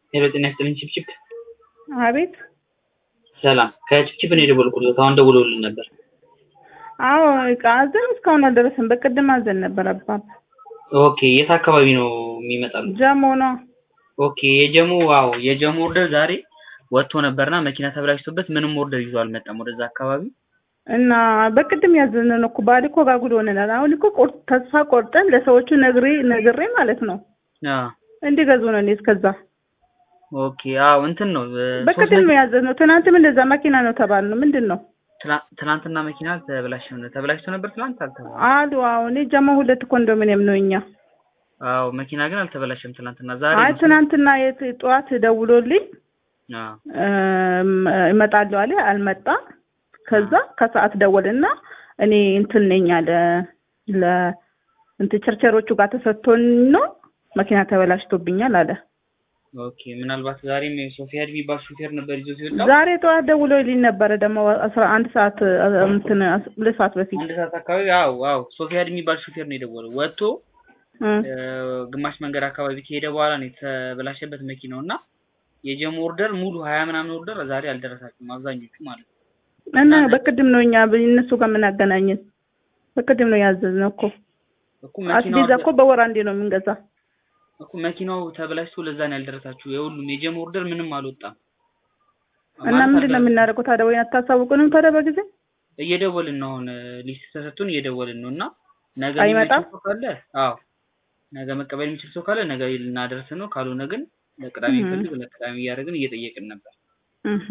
ሄሎ ጤና ይስጥልኝ ችፕችፕ አቤት ሰላም ከችፕችፕ ነው የደወልኩት አሁን ደውለውልን ነበር አዎ እቃ አዘን እስካሁን አልደረሰም በቅድም አዘን ነበር አባብ ኦኬ የት አካባቢ ነው የሚመጣሉ ጀሞ ነው ኦኬ የጀሙ ዋው የጀሙ ኦርደር ዛሬ ወጥቶ ነበርና መኪና ተብላሽቶበት ምንም ኦርደር ይዞ አልመጣም ወደዛ አካባቢ እና በቅድም ያዘን ነው እኮ ባል እኮ ጋጉል ሆነናል አሁን እኮ ቆር- ተስፋ ቆርጠን ለሰዎቹ ነግሬ ነግሬ ማለት ነው አዎ እንዲገዙ ነው እኔ እስከዛ ኦኬ አዎ እንትን ነው እ፣ ሶስት በቅድም ነው ያዘን ነው ትናንትም እንደዛ መኪና ነው ተባል ነው ምንድን ነው ትላ- ትናንትና መኪና ተበላሽቶ ነው ተበላሽቶ ነበር ትናንት አልተባለም አሉ አዎ እኔ ጀሞ ሁለት ኮንዶሚኒየም ነው እኛ አዎ መኪና ግን አልተበላሸም ትናንትና ዛሬ አይ ነው። ትናንትና የት ጠዋት ደውሎልኝ አዎ እም፣ እመጣለሁ አለ አልመጣ ከዛ ከሰዓት ደወልና እኔ እንትን ነኝ አለ ለ እንትን ቸርቸሮቹ ጋር ተሰጥቶን ነው መኪና ተበላሽቶብኛል አለ ኦኬ ምናልባት ዛሬም ሶፊያድ የሚባል ሹፌር ነበር ይዞ ሲወጣ ዛሬ ጠዋት ደውሎልኝ ነበረ ደግሞ አስራ አንድ ሰዓት እ፣ እንትን አስ- ሁለት ሰዓት በፊት አንድ ሰዓት አካባቢ አዎ አዎ ሶፊያድ የሚባል ሹፌር ነው የደወለው ወጥቶ እ፣ እ፣ ግማሽ መንገድ አካባቢ ከሄደ በኋላ ነው የተበላሸበት መኪናው እና የጀሙ ኦርደር ሙሉ ሀያ ምናምን ኦርደር ዛሬ አልደረሳችሁም አብዛኞቹ ማለት ነው እና በቅድም ነው እኛ እነሱ ጋር የምናገናኘን በቅድም ነው ያዘዝነው እኮ እኮ መኪናው አስቤዛ እኮ በወር አንዴ ነው የምንገዛ እኮ መኪናው ተበላሽቶ ለዛ ነው ያልደረሳችሁ የሁሉም የጀሙ ኦርደር ምንም አልወጣም እና ማለት ምንድን ነው አልደረሰም። የምናደርገው ታዲያ ወይ አታሳውቁንም ታዲያ በጊዜ እየደወልን ነው አሁን ሊስት ተሰጥቶን እየደወልን ነው እና ነገ አይመጣም? የሚችል ሰው ካለ አዎ ነገ መቀበል የሚችል ሰው ካለ ነገ ልናደርስ ነው ካልሆነ ግን ለቅዳሜ እህ። ፈልግ ለቅዳሜ እያደረግን እየጠየቅን ነበር እህ።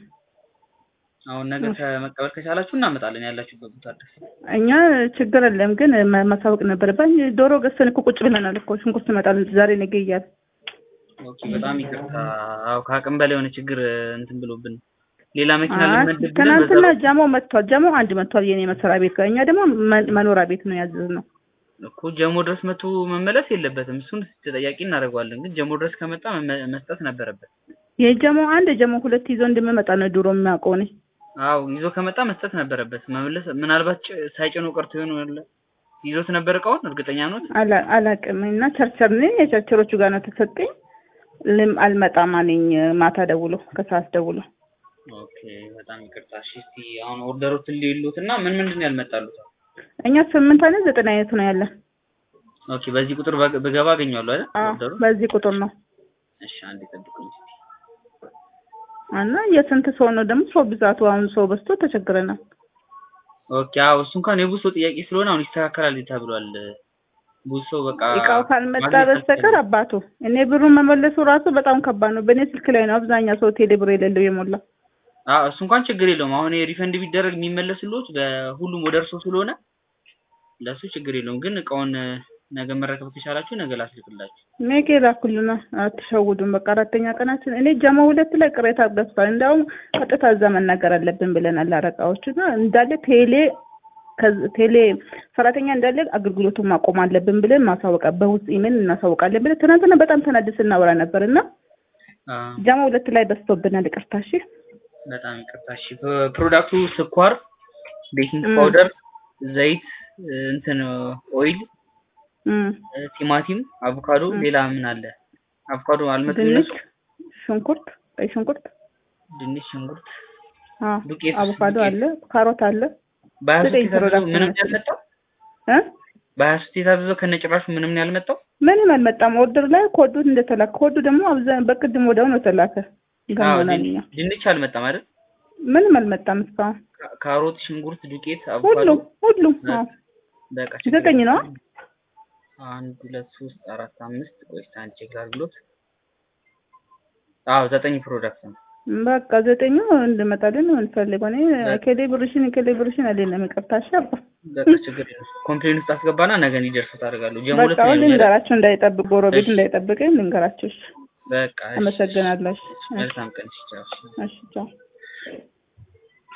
አሁን ነገ ከመቀበል ከቻላችሁ እናመጣለን ያላችሁበት ቦታ ድረስ እኛ ችግር የለም ግን ማ- ማሳወቅ ነበረብን። ዶሮ ገዝተን እኮ ቁጭ ብለናል እኮ ሽንኩርት ይመጣል ዛሬ ነገ እያለ ኦኬ በጣም ይቅርታ አዎ ከአቅም በላይ የሆነ ችግር እንትን ብሎብን ሌላ መኪና አይ፣ ልንመድብ ብለን ትናንትና በዛ ጀሞ መጥቷል። ጀሞ አንድ መጥቷል የኔ መስሪያ ቤት ጋር። እኛ ደግሞ መ- መኖሪያ ቤት ነው ያዘዝነው። እኮ ጀሞ ድረስ መቶ መመለስ የለበትም እሱን ተጠያቂ እናደርገዋለን ግን ጀሞ ድረስ ከመጣ መመ- መስጠት ነበረበት የጀሞ አንድ የጀሞ ሁለት ይዞ እንደምመጣ ነው ድሮ የሚያውቀው እኔ። አዎ ይዞ ከመጣ መስጠት ነበረበት መመለስ ምናልባት ጭ- ሳይጭኖ ቀርቶ ይሆን ያለ ይዞት ነበር እቃውን እርግጠኛ ኖት አላ- አላቅም እና ቸርቸር ነኝ የቸርቸሮቹ ጋር ነው ተሰጠኝ። ልም አልመጣም አለኝ ማታ ደውሎ ከሰዓት ደውሎ ኦኬ በጣም ይቅርታ እሺ እስቲ አሁን ኦርደሮትን ሊሉት እና ምን ምንድን ነው ያልመጣሉት እኛ ስምንት አይነት ዘጠኝ አይነት ነው ያለን። ኦኬ በዚህ ቁጥር በ- ብገባ አገኘዋለሁ አይደል አዎ ኦርደሩ በዚህ ቁጥር ነው እሺ አንዴ ጠብቁኝ እስቲ እና የስንት ሰው ነው ደግሞ ሰው ብዛቱ አሁን ሰው በዝቶ ተቸግረናል። ኦኬ አዎ እሱ እንኳን የብዙ ሰው ጥያቄ ስለሆነ አሁን ይስተካከላል ተብሏል ብዙ ሰው በቃ እቃው ካልመጣ ማግኘት በስተቀር አልቻለም። አባቱ እኔ ብሩን መመለሱ ራሱ በጣም ከባድ ነው። በእኔ ስልክ ላይ ነው አብዛኛው ሰው ቴሌ ብር የሌለው የሞላ። አዎ እሱ እንኳን ችግር የለውም አሁን ሪፈንድ ቢደረግ የሚመለስልዎት በሁሉም ወደ እርሶ ስለሆነ ለእሱ ችግር የለውም ግን እቃውን እ፣ ነገ መረከብ ከቻላችሁ ነገ ላስልክላችሁ ሜኬ ላኩልና አትሸውዱን። በቃ አራተኛ ቀናችን እኔ ጀማ ሁለት ላይ ቅሬታ ገብቷል። እንዲያውም ቀጥታ እዛ መናገር አለብን ብለናል። አረቃዎቹ እና እንዳለ ቴሌ ከዚ- ቴሌ ሰራተኛ እንዳለ አገልግሎቱን ማቆም አለብን ብለን ማሳወቃ በውስጥ ኢሜል እናሳውቃለን ብለን ትናንትና በጣም ተናድስ እናወራ ነበር እና አ፣ ጀማ ሁለት ላይ በዝቶብናል። ይቅርታ እሺ። በጣም ይቅርታ እሺ ፕ- ፕሮዳክቱ ስኳር ቤኪንግ ም። ፓውደር ዘይት እ፣ እንትን ኦይል እም። እ፣ ቲማቲም አቮካዶ ም። ሌላ ምን አለ አቮካዶ አልመጡም ድንች፣ እነሱ ሽንኩርት፣ ቀይ ሽንኩርት፣ ድንች ሽንኩርት አዎ ዱቄት አቮካዶ ዱቄት አለ፣ ካሮት አለ። በሀያ ሶስት ዘጠኝ የታዘዘው ፕሮዳክት ምንም ነው። ያልመጣው እ በሀያ ሶስት የታዘዘው ከነጭራሹ ምንም ነው ያልመጣው ምንም አልመጣም። ኦርደር ላይ ኮዱ እንደተላከ ኮዱ ደግሞ አብዛኛው በቅድም ወዲያው ነው ተላከ። አዎ ገሞናል ድን- እኛ ድንች አልመጣም አይደል ምንም አልመጣም እስካሁን። ካ- ካሮት ሽንኩርት ዱቄት አቮካዶ ሁሉም ሁሉም አዎ በቃ ችግር ዘጠኝ ነው። የለም። አንድ ሁለት ሶስት አራት አምስት ቆይ እስኪ አንድ ቼክ ላድርግሎት አዎ ዘጠኝ ፕሮዳክት ነው በቃ ዘጠኙ እንድመጣልን ነው እንፈልገው። እኔ ከሌ ብርሽን ከሌ ብርሽን አለለም ይቅርታ እሺ አባ በቃ ችግር የለም ኮምፕሌን ውስጥ አስገባና ነገ እንዲደርሱ ታደርጋለሁ ጀሞ በቃ ሁለት ነው አሁን ያለው አይደል? ልንገራቸው እንዳይጠብቅ ጎረቤት እሺ። እንዳይጠብቀኝ ልንገራቸው። እሺ በቃ እሺ፣ አመሰግናለሁ። እሺ መልካም ቀን እሺ ቻው እሺ። እሺ ቻው